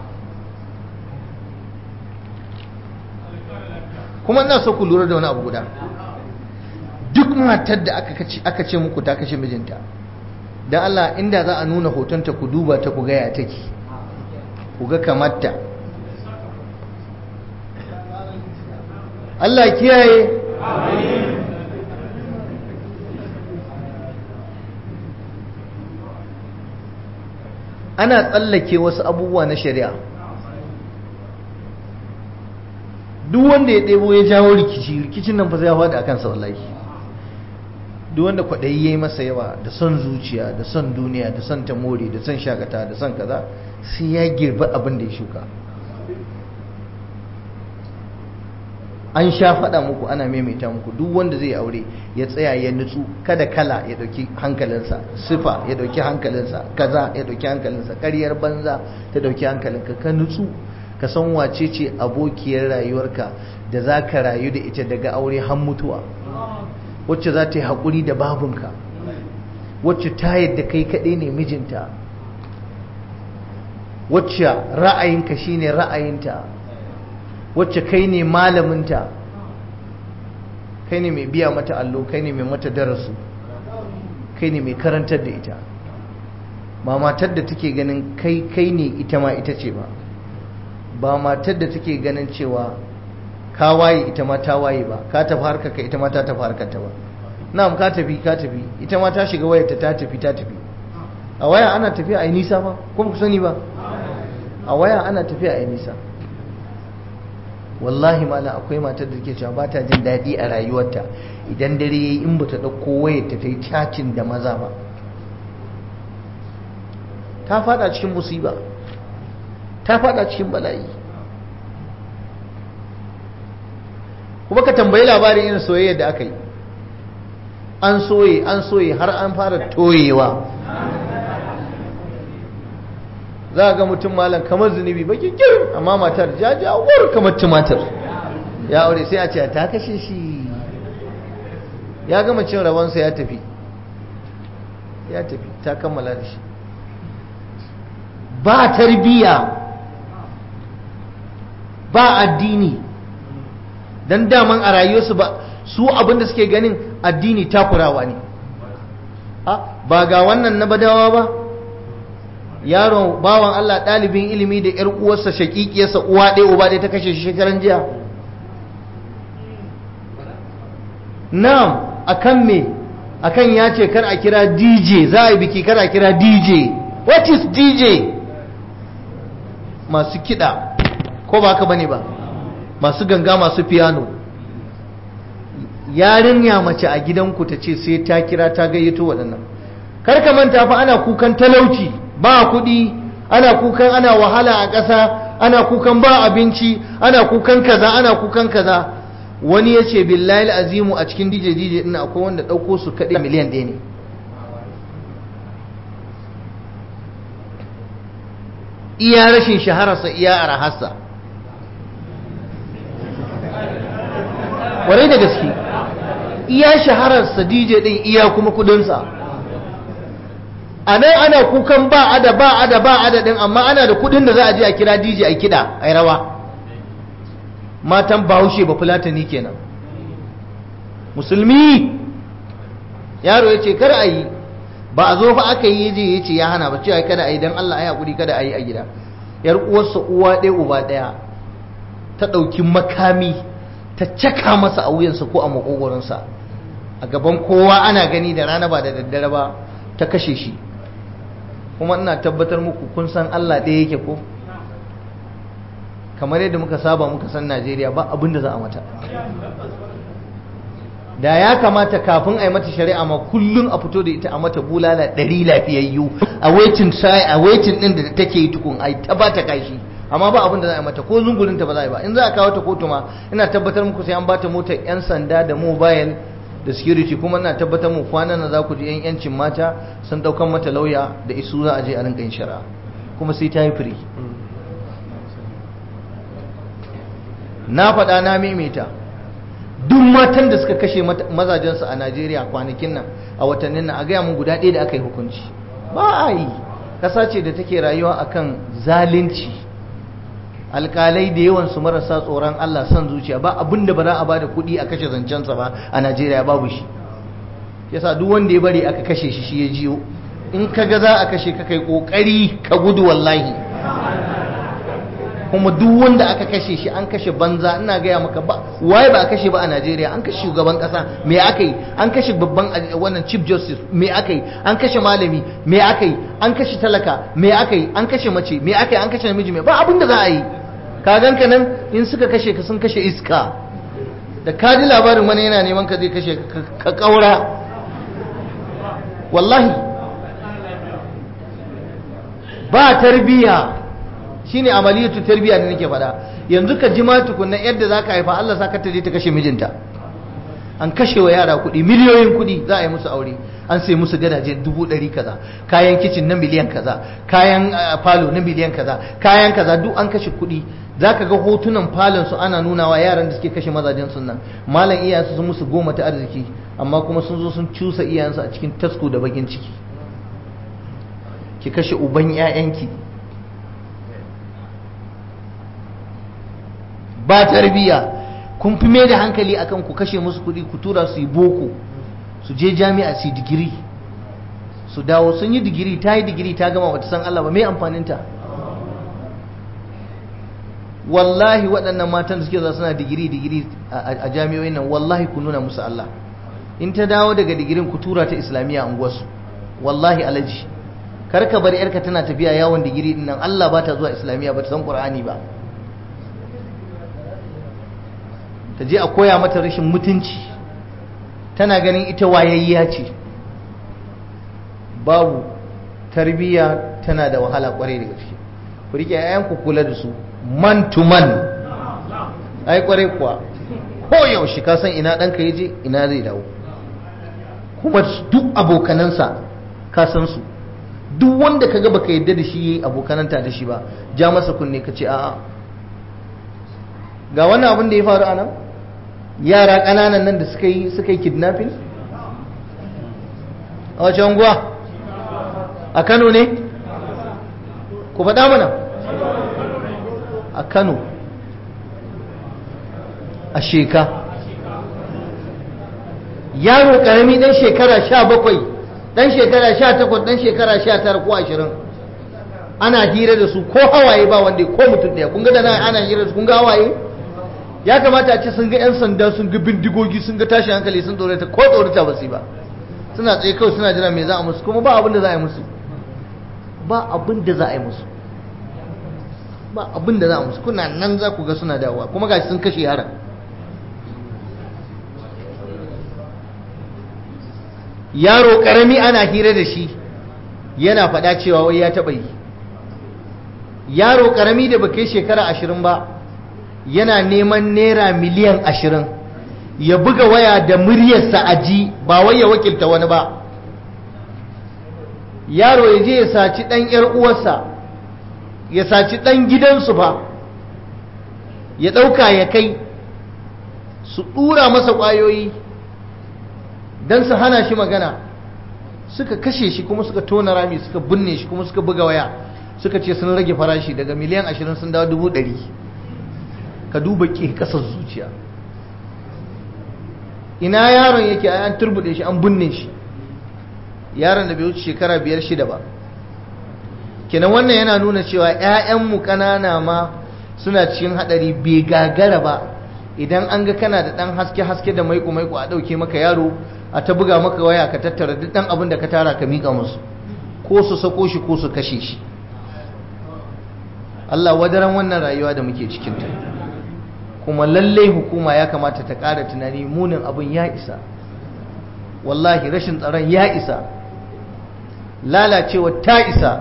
kuma ina so ku lura da wani abu guda duk matar da aka ce muku ta kashe mijinta don Allah inda za a nuna hotonta ku duba ta ku gaya take ku ga kamarta Allah kiyaye ana tsallake wasu abubuwa na shari'a duk wanda ya ɗebo ya jawo rikici rikicin nan fa zai faɗi a kansa wallahi duk wanda kwaɗayi ya yi masa yawa da son zuciya da son duniya da son tamori da son shakata da son kaza sai ya girba abin da ya shuka an sha faɗa muku ana maimaita muku duk wanda zai aure ya tsaya ya nutsu kada kala ya ɗauki hankalinsa sifa ya ɗauki hankalinsa kaza ya ɗauki hankalinsa ƙaryar banza ta ɗauki hankalinka ka nutsu ka san wace ce abokiyar rayuwarka da za ka rayu da ita daga aure har mutuwa wacce za ta yi haƙuri da babunka wacce ta yadda kai kaɗai ne mijinta wacce ra'ayinka shine ra'ayinta wacce kai ne malaminta kai ne mai biya mata allo kai ne mai mata darasu kai ne mai karantar da ita ba matar da take ganin kai kai ne ita ma ita ce ba ba matar da take ganin cewa ka waye ita ma ta waye ba ka tafi harkar ka ita ma ta tafi harkar ta ba na'am ka tafi ka tafi ita ma ta shiga wayar ta ta tafi ta tafi a waya ana tafiya a yi nisa ba kuma ku sani ba a waya ana tafiya a yi nisa wallahi mala akwai matar da ke cewa ba ta jin daɗi a rayuwarta idan dare yayi in ba ta ɗauko wayar ta ta yi cacin da maza ba ta fada cikin musiba ta fada cikin bala'i kuma ka tambayi labarin irin soyayya da aka yi an soye an soye har an fara toyewa za a ga mutum malam kamar zunubi baki kirin amma matar jajawar kamar tumatir ya aure sai a ce ta kashe shi ya gama cin rawansa ya tafi ya tafi ta kammala da shi ba tarbiya ba addini don daman a rayuwarsu ba su abinda suke ganin addini takurawa ne ba ga wannan na badawa ba yaron bawan Allah ɗalibin ilimi da ‘yar uwarsa shaƙiƙiyarsa uwa ɗaya uba ɗaya ta kashe shi shekaran jiya na'am akan me akan ya ce kar a kira DJ za a yi biki kar a kira DJ what is DJ masu kiɗa ko ba haka bane ba masu ganga masu piano yarinya mace a gidanku ta ce sai ta kira ta gayyato waɗannan kar ka manta fa ana kukan talauci ba kuɗi ana kukan ana wahala a ƙasa ana kukan ba abinci ana kukan kaza ana kukan kaza wani ya ce billahi azimu a cikin dj dj ɗin akwai wanda ɗauko su kaɗai miliyan ɗaya ne iya rashin shahararsa iya arahassa warai da gaske iya shahararsa dj ɗin iya kuma kudinsa a nan ana kukan ba ada ba ada ba ada din amma ana da kudin da za a je a kira DJ a kida a rawa matan bahaushe ba fulatani kenan musulmi yaro ya ce kar a yi ba a zo fa aka yi je ya ce ya hana ba cewa kada a yi don Allah ya haƙuri kada a yi a gida yar uwarsa uwa ɗaya uba ɗaya ta ɗauki makami ta caka masa a wuyansa ko a makogoronsa a gaban kowa ana gani da rana ba da daddare ba ta kashe shi kuma ina tabbatar muku kun san Allah ɗaya yake ko kamar yadda muka saba muka san Najeriya ba abin da za a mata da ya kamata kafin a yi mata shari'a ma kullum a fito da ita a mata bulala ɗari lafiyayyu a waitin sai a waitin ɗin da take yi tukun a ta ba ta kashi amma ba abin da za a yi mata ko zungurin ta ba za a yi ba in za a kawo ta kotu ma ina tabbatar muku sai an ba ta motar yan sanda da mobile da security kuma ina tabbatar mu kwanan nan za ku ji yan yancin mata sun ɗaukan mata lauya da isu za a je a rinka yin shari'a kuma sai ta yi free na faɗa na maimaita duk matan da suka kashe mazajensu a Najeriya kwanakin nan a watannin nan a gaya mun guda ɗaya da aka yi hukunci ba a yi ƙasa ce da take rayuwa akan zalunci alƙalai da yawan su marasa tsoron Allah son zuciya ba abin da ba za a ba da kuɗi a kashe zancensa ba a Najeriya babu shi yasa duk wanda ya bari aka kashe shi shi ya jiyo in ka ga za a kashe ka kai ƙoƙari ka gudu wallahi kuma duk wanda aka kashe shi an kashe banza ina gaya maka ba waye ba a kashe ba a Najeriya an kashe shugaban kasa me aka yi an kashe babban wannan chief justice me aka yi an kashe malami me aka yi an kashe talaka me aka yi an kashe mace me aka yi an kashe namiji me ba abin da za a yi ka ganka nan in suka kashe ka sun kashe iska da ka ji labarin wani yana neman ka zai kashe ka kaura wallahi ba tarbiyya shine amaliyatu tarbiya da nake faɗa yanzu ka ji ma tukunna yadda zaka haifa Allah saka ta je ta kashe mijinta an kashe wa yara kuɗi miliyoyin kuɗi za a yi musu aure an sai musu gadaje dubu ɗari kaza kayan kicin na miliyan kaza kayan falo na miliyan kaza kayan kaza duk an kashe kuɗi zaka ga hotunan falon su ana nunawa yaran da suke kashe mazajen sun nan malam iyayensu sun musu goma ta arziki amma kuma sun zo sun cusa iyayensu a cikin tasko da bakin ciki ki kashe uban 'ya'yanki ba tarbiya kun fi mai da hankali akan ku kashe musu kuɗi ku tura su yi boko su je jami'a su yi digiri su dawo sun yi digiri ta yi digiri ta gama wata san Allah ba mai amfaninta wallahi waɗannan matan da suke za suna digiri digiri a jami'o'in nan wallahi ku nuna musu Allah in ta dawo daga digirin ku tura ta islamiyya a unguwarsu wallahi alaji kar ka bar yarka tana tafiya yawon digiri din nan Allah ba ta zuwa islamiyya ba ta san qur'ani ba ta je a koya mata rashin mutunci tana ganin ita wayayya ce babu tarbiyya tana da wahala kwarai da gaske ku rike ku kula da su man to man ai kwarai kuwa ko yaushe ka san ina ɗanka ya je ina zai dawo kuma duk abokanansa ka san su duk wanda ka ga baka yadda da shi abokananta da shi ba ja masa kunne ka ce a'a ga wannan abin da ya faru a nan yara ƙananan nan da suka yi suka yi kidnapping a wace unguwa a kano ne ku faɗa mana a kano a sheka yaro ƙarami ɗan shekara sha bakwai ɗan shekara sha takwas ɗan shekara sha tara ko ashirin ana hira da su ko hawaye ba wanda ko mutum ɗaya kun ga da ana hira da su kun ga hawaye ya kamata a ce sun ga 'yan sanda sun ga bindigogi sun ga tashin hankali sun tsorata ko tsorata ba su ba suna tsaye kawai suna jira me za a musu kuma ba abin da za a yi musu ba abin da za a yi musu ba abin da za a musu kuna nan za ku ga suna dawowa kuma gashi sun kashe yaran yaro karami ana hira da shi yana faɗa cewa wai ya taɓa yi yaro karami da ba kai shekara ashirin ba yana neman naira miliyan ashirin ya buga waya da muryarsa a ji ba wai ya wakilta wani ba yaro ya je ya saci ɗan ‘yar uwarsa ya saci ɗan gidansu ba ya ɗauka ya kai su ɗura masa ƙwayoyi don su hana shi magana suka kashe shi kuma suka tona rami suka binne shi kuma suka buga waya suka ce sun rage farashi daga miliyan ashirin sun dawo dubu ɗari ka duba ke kasar zuciya ina yaron yake an turbude shi an binne shi yaron da bai wuce shekara biyar shida ba kenan wannan yana nuna cewa 'ya'yanmu ƙanana ma suna cikin haɗari bai gagara ba idan an ga kana da ɗan haske-haske da maiko-maiko a ɗauke maka yaro a ta buga maka waya ka tattara duk ɗan abin da ka tara ka miƙa musu ko su sako shi ko su kashe shi Allah wadaran wannan rayuwa da muke cikinta kuma lallai hukuma ya kamata ta ƙara tunani munin abin ya isa wallahi rashin tsaron ya isa lalacewa ta isa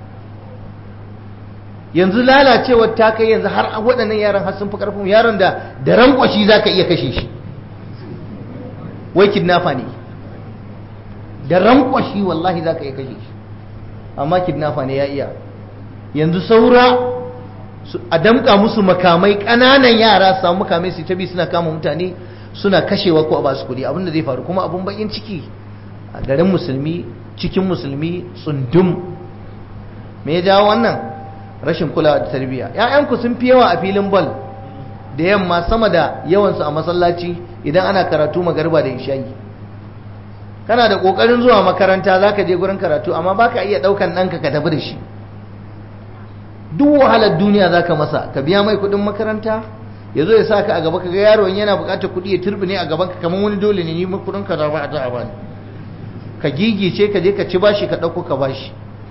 yanzu lalacewar ta kai yanzu har waɗannan yaran har sun fi ƙarfin yaron da da rankwashi za ka iya kashe shi wai kidnafa ne da rankwashi wallahi za ka iya kashe shi amma kidnafa ne ya iya yanzu saura a damƙa musu makamai ƙananan yara su samu makamai su ta bi suna kama mutane suna kashewa ko a ba su kuɗi abinda zai faru kuma abin bakin ciki a garin musulmi cikin musulmi tsundum me ya jawo wannan rashin kulawa da tarbiyya ƴaƴanku sun fi yawa a filin bal da yamma sama da yawansu a masallaci idan ana karatu magarba da ishayi kana da kokarin zuwa makaranta zaka je gurin karatu amma baka iya daukan ɗanka ka tafi da shi duk wahalar duniya zaka masa ka biya mai kuɗin makaranta ya zo ya sa ka a gaba ka ga yaron yana buƙatar kuɗi ya turbi ne a gaban ka kamar wani dole ne ni kuɗin ka za ba a ta a bani ka gigice ka je ka ci bashi ka ɗauko ka bashi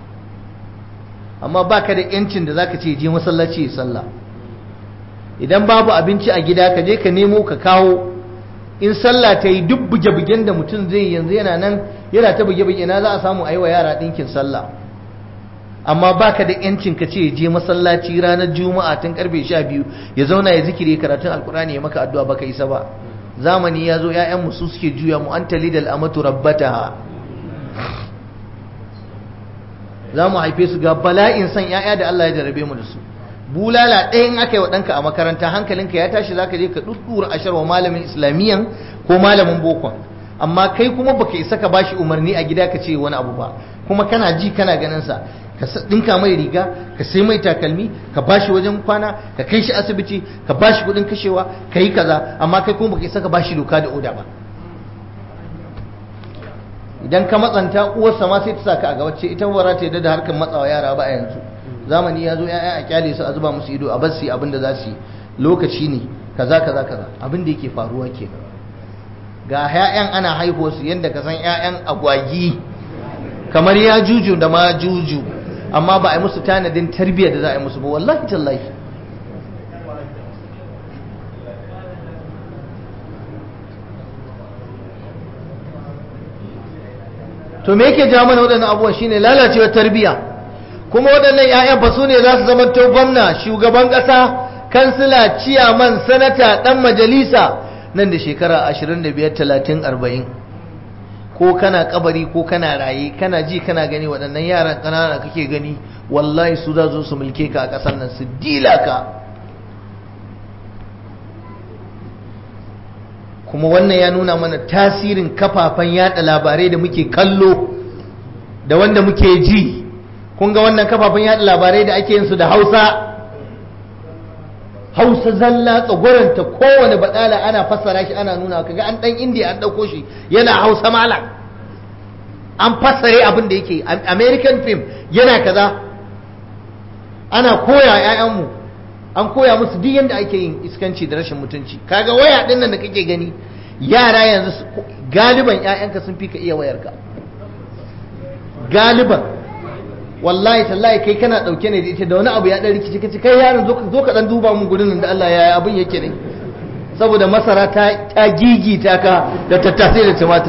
amma baka da yancin da zaka ce je masallaci ya sallah idan babu abinci a gida ka je ka nemo ka kawo in sallah ta yi duk buge-bugen da mutum zai yanzu yana nan yana ta buge-buge na za a samu aiwa yara ɗinkin sallah amma baka da yancin ka ce je masallaci ranar juma'a tun karfe sha biyu ya zauna ya zikiri karatun alkurani ya maka addu'a baka isa ba zamani ya zo 'ya'yan su suke juya mu an talidal amatu rabbataha za mu haife su ga bala'in san 'ya'ya da Allah ya jarabe mu da su bulala ɗaya in aka yi wa ɗanka a makaranta hankalinka ya tashi za ka je ka ɗuɗɗura ashar wa malamin islamiyyan ko malamin bokon amma kai kuma baka isa ka bashi umarni a gida ka ce wani abu ba kuma kana ji kana ganin sa ka ɗinka mai riga ka sai mai takalmi ka bashi wajen kwana ka kai shi asibiti ka bashi kuɗin kashewa ka yi kaza amma kai kuma baka isa ka bashi doka da oda ba idan ka matsanta uwarsa ma sai ta saka a gabace ita ba ta yadda da harkar matsawa yara ba a yanzu zamani ya zo ya'ya a kyale su a zuba musu ido a bar su abin da za su yi lokaci ne kaza kaza kaza abin da yake faruwa ke ga ƴaƴan ana haihuwa su yadda ka san ƴaƴan agwagi kamar ya juju da ma juju amma ba a yi musu tanadin tarbiyyar da za a yi musu ba wallahi tallahi to me yake ja mana waɗannan abubuwan shine lalacewar tarbiyya kuma waɗannan 'ya'yan ba su ne za su zama to gwamna shugaban ƙasa kansila ciyaman sanata ɗan majalisa nan da shekara 25 30 40 ko kana kabari ko kana raye kana ji kana gani waɗannan yaran ƙanana kake gani wallahi su za su mulke ka a ƙasar nan su dila ka kuma wannan ya nuna mana tasirin kafafen yada labarai da muke kallo da wanda muke ji kun ga wannan kafafen yada labarai da ake yin su da hausa hausa zalla tsagwaranta kowane badala ana fassara shi ana nuna kaga an dan indiya an dauko shi yana hausa malam an fassare abin da yake american film yana kaza ana koya 'ya'yanmu an koya musu duk yadda ake yin iskanci da rashin mutunci kaga waya din nan da kake gani yara yanzu galiban ƴaƴanka sun fi ka iya wayarka galiban wallahi tallahi kai kana dauke ne da ita da wani abu ya dan rikici kace kai yaron zo ka zo ka dan duba mun gurin da Allah ya abin yake ne saboda masara ta ta gigita ka da tattasai da tumatir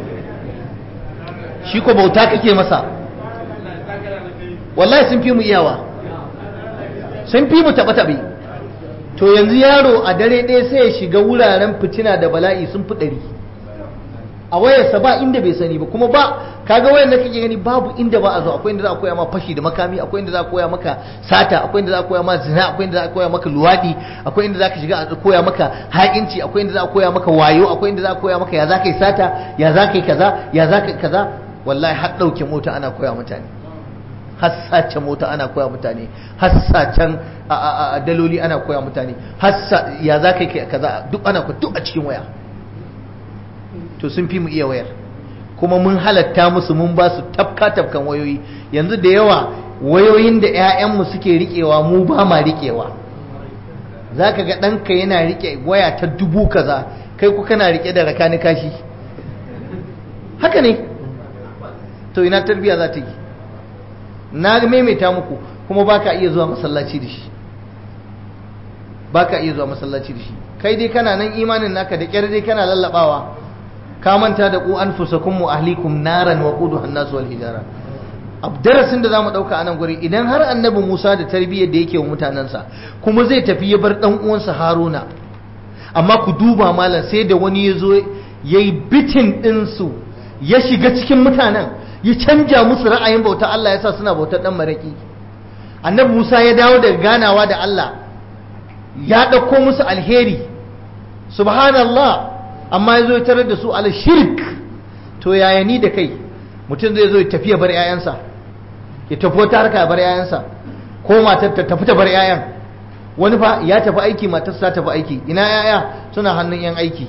shi ko bauta kake masa wallahi sun fi mu iyawa sun fi mu taɓe-taɓe to yanzu yaro a dare ɗaya sai ya shiga wuraren fitina da bala'i sun fi ɗari a wayarsa ba inda bai sani ba kuma ba kaga wayar da kake gani babu inda ba a zo akwai inda za a koya ma fashi da makami akwai inda za a koya maka sata akwai inda za a koya ma zina akwai inda za a koya maka luwadi akwai inda za ka shiga a koya maka haƙinci akwai inda za a koya maka wayo akwai inda za a koya maka ya za ka yi sata ya za ka yi kaza ya za ka yi kaza wallahi har ɗauke mota ana koya mutane hassace mota ana koya mutane hassacen daloli ana koya mutane hassa ya za ka yi kaza duk ana duk a cikin waya to sun fi mu iya wayar kuma mun halatta musu mun ba su tafka tafkan wayoyi yanzu da yawa wayoyin da 'ya'yanmu suke riƙewa mu ba ma riƙewa za ka ga ɗanka yana riƙe waya ta dubu kaza kai ku kana riƙe da rakani kashi haka ne to ina tarbiya za ta yi na maimaita muku kuma ba ka iya zuwa masallaci da shi ba ka iya zuwa masallaci da shi kai dai kana nan imanin naka da ƙyar dai kana lallabawa ka manta da ku anfusakum wa ahlikum naran wa quduha an-nas wal hijara darasin da zamu dauka anan guri idan har annabi Musa da tarbiyyar da yake wa mutanansa kuma zai tafi ya bar dan uwansa Haruna amma ku duba malam sai da wani yazo yayi bitin din su ya shiga cikin mutanen ya canja musu ra'ayin bauta Allah yasa suna bautar dan maraki annabi Musa ya dawo daga ganawa da Allah ya dauko musu alheri subhanallah amma ya zo ya tarar da su ala shirk to yaya ni da kai mutum zai zo ya tafi ya bar 'ya'yansa ya tafi wata harka ya bar 'ya'yansa ko matar ta tafi ta bar 'ya'yan wani fa ya tafi aiki matar ta tafi aiki ina 'ya'ya suna hannun 'yan aiki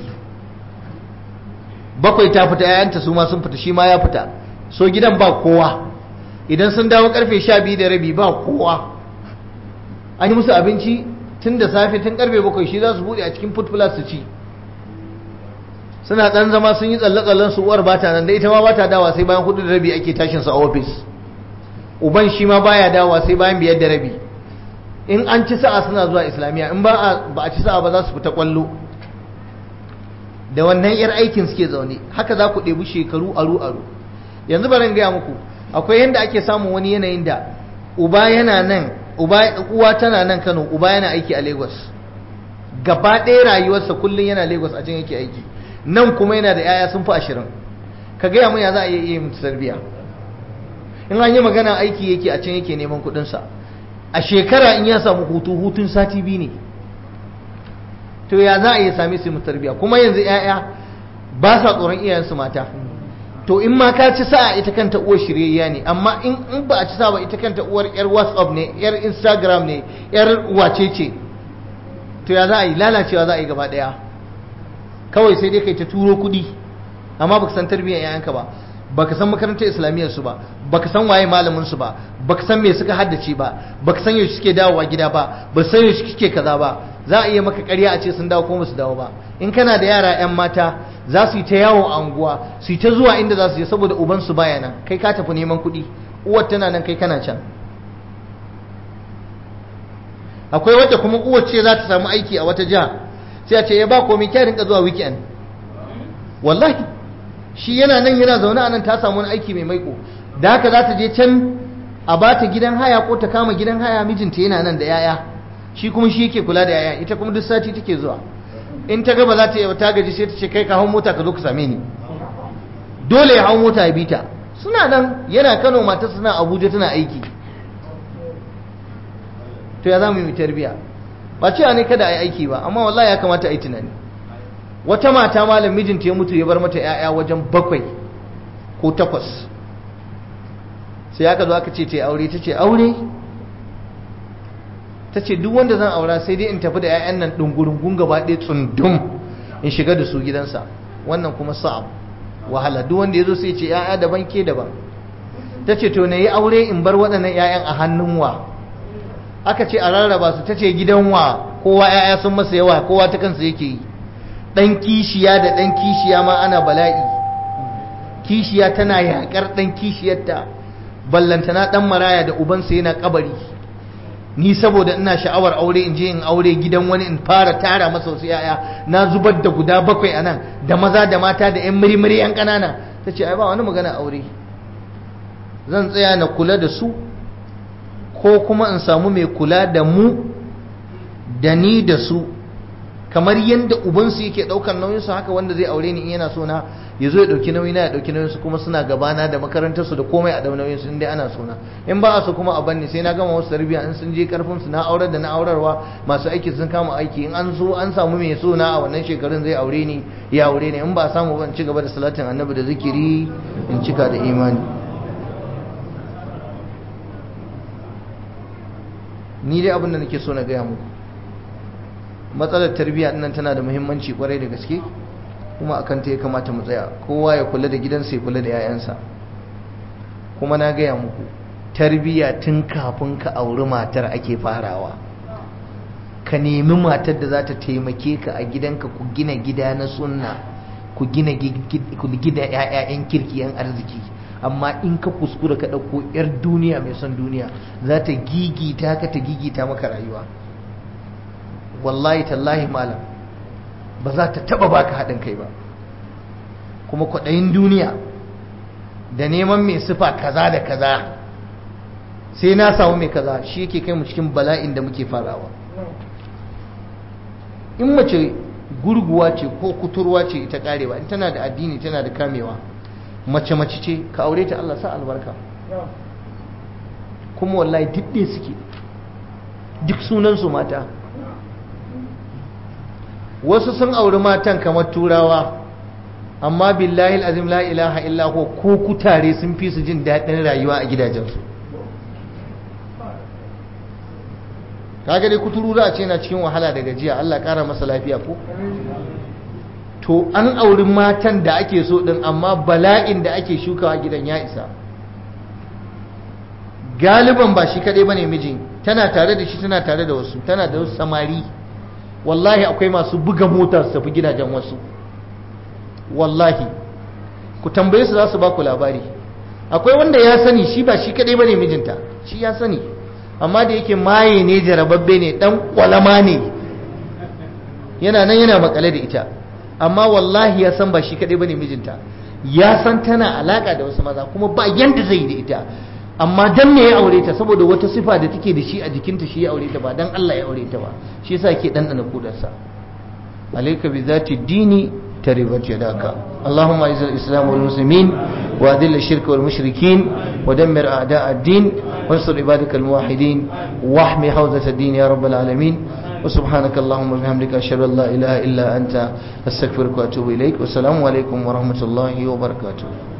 bakwai ta fita 'ya'yanta su ma sun fita shi ma ya fita so gidan ba kowa idan sun dawo karfe sha biyu da rabi ba kowa an yi musu abinci tun da safe tun karfe bakwai shi za su buɗe a cikin food plus su ci suna dan zama sun yi tsalle-tsallen su uwar bata nan da ita ma bata dawa sai bayan hudu da rabi ake tashin sa a office uban shi ma baya dawa sai bayan biyar da rabi in an ci sa'a suna zuwa islamiyya in ba a ba a ci sa'a ba za su fita kwallo da wannan yar aikin suke zaune haka za ku ɗebi shekaru aru aru yanzu bari gaya muku akwai yanda ake samun wani yanayin da uba yana nan uba uwa tana nan Kano uba yana aiki a Lagos gaba ɗaya rayuwarsa kullum yana Lagos a can yake aiki nan kuma yana da yaya sun fi ashirin ka gaya mun ya za a iya iya mutu tarbiya in an yi magana aiki yake a can yake neman kuɗinsa a shekara in ya samu hutu hutun sati biyu ne to ya za a iya sami su mutu tarbiya kuma yanzu yaya ba sa tsoron iyayensu mata to in ma ka ci sa'a ita kanta uwar shiryayya ne amma in ba a ci sa'a ba ita kanta uwar yar whatsapp ne yar instagram ne yar wace ce to ya za a yi lalacewa za a yi gaba daya kawai sai dai kai ta turo kuɗi amma baka san tarbiyyar yayanka ba baka san makarantar islamiyyar su ba baka san waye malamin su ba baka san me suka haddace ba baka san yaushe suke dawowa gida ba ba san yaushe suke kaza ba za a iya maka ƙarya a ce sun dawo ko su dawo ba in kana da yara yan mata za su yi ta yawo a unguwa su yi ta zuwa inda za su je saboda uban su baya nan kai ka tafi neman kuɗi uwar tana nan kai kana can akwai wadda kuma uwar ce za ta samu aiki a wata jiha sai a ce ya ba komai kya rinka zuwa weekend wallahi shi yana nan yana zaune a nan ta samu wani aiki mai maiko da haka za ta je can a ba ta gidan haya ko ta kama gidan haya mijinta yana nan da yaya shi kuma shi yake kula da yaya ita kuma duk sati take zuwa in ta ga ba za ta yi ta gaji sai ta ce kai ka hau mota ka zo ka same ni dole ya hau mota ya bi ta suna nan yana Kano mata suna Abuja tana aiki to ya za mu yi tarbiya ba cewa ne kada a yi aiki ba amma wallahi ya kamata a yi tunani wata mata malam mijinta ya mutu ya bar mata 'ya'ya wajen bakwai ko takwas sai aka zo aka ce ta aure ta ce aure ta ce duk wanda zan aura sai dai in tafi da 'ya'yan nan ɗungurungun gaba ɗaya tsundum in shiga da su gidansa wannan kuma sa'ab wahala duk wanda ya zo sai ce 'ya'ya daban ke daban ta ce to na yi aure in bar waɗannan 'ya'yan a hannun wa aka ce a rarraba su ta ce gidan wa kowa 'ya'ya sun masa yawa kowa ta kansa yake yi ɗan kishiya da ɗan kishiya ma ana bala'i kishiya tana yaƙar ɗan kishiyarta ballantana ɗan maraya da ubansa yana kabari ni saboda ina sha'awar aure in je in aure gidan wani in fara tara masa wasu 'ya'ya na zubar da guda bakwai a nan da maza da mata da 'yan mirimiri 'yan ƙanana ta ce ai ba wani magana aure zan tsaya na kula da su ko kuma in samu mai kula da mu da ni da su kamar yadda ubansu yake daukar nauyinsu haka wanda zai aure ni in yana so na ya zo ya dauki nauyi na ya dauki nauyinsu kuma suna gabana da makarantarsu da komai a dau nauyinsu in dai ana so na in ba a so kuma a banni sai na gama wasu tarbiyya in sun je karfin su na aurar da na aurarwa masu aiki sun kama aiki in an so an samu mai so na a wannan shekarun zai aure ni ya aure ni in ba a samu ban ci gaba da salatin annabi da zikiri in cika da imani ni dai abin da nake so na gaya muku matsalar tarbiyya nan tana da muhimmanci kwarai da gaske kuma akan ta ya kamata mu tsaya kowa ya kula da gidansa ya kula da 'ya'yansa kuma na gaya muku tarbiyya tun kafin ka auri matar ake farawa ka nemi matar da za ta taimake ka a gidanka ku gina gida na sunna ku gina gida 'ya'yan kirki 'yan arziki amma in ka kuskura ka ɗauko 'yar duniya mai son duniya za ta gigita ka ta gigita maka rayuwa wallahi tallahi malam ba za ta taba baka haɗin kai ba kuma kwaɗayin duniya da neman mai sifa kaza da kaza sai na samu mai kaza shi yake kai mu cikin bala'in da muke farawa in mace gurguwa ce ko kuturwa ce ita karewa in tana da addini tana da kamewa mace mace ce ka aure ta Allah sa albarka kuma wallahi duk ɗaya suke duk sunansu mata wasu sun auri matan kamar turawa amma billahi azim la ilaha illa ko ko kutare sun fi su jin daɗin rayuwa a gidajensu kaga dai kuturu za a ce na cikin wahala da gajiya Allah ƙara masa lafiya ko to an auri matan da ake so din amma bala'in da ake shukawa gidan ya isa galiban ba shi kaɗai bane mijin tana tare da shi tana tare da wasu tana da wasu samari wallahi akwai masu buga mota su tafi gidajen wasu wallahi ku tambaye su za su ba ku labari akwai wanda ya sani shi ba shi kadai bane mijinta shi ya sani amma da yake maye ne jarababbe ne dan kwalama ne yana nan yana makale da ita amma wallahi ya san ba shi kadai bane mijinta ya san tana alaka da wasu maza kuma ba yanda zai yi da ita amma dan me ya aure ta saboda wata sifa da take da shi a jikinta shi ya aure ta ba dan Allah ya aure ta ba shi yasa yake dan dana kudarsa alayka bi zati dini taribat yadaka اللهم اعز الاسلام والمسلمين واذل الشرك والمشركين ودمر اعداء الدين وانصر عبادك الموحدين واحمي حوزه الدين يا رب العالمين وسبحانك اللهم وبحمدك اشهد ان لا اله الا انت استغفرك واتوب اليك والسلام عليكم ورحمه الله وبركاته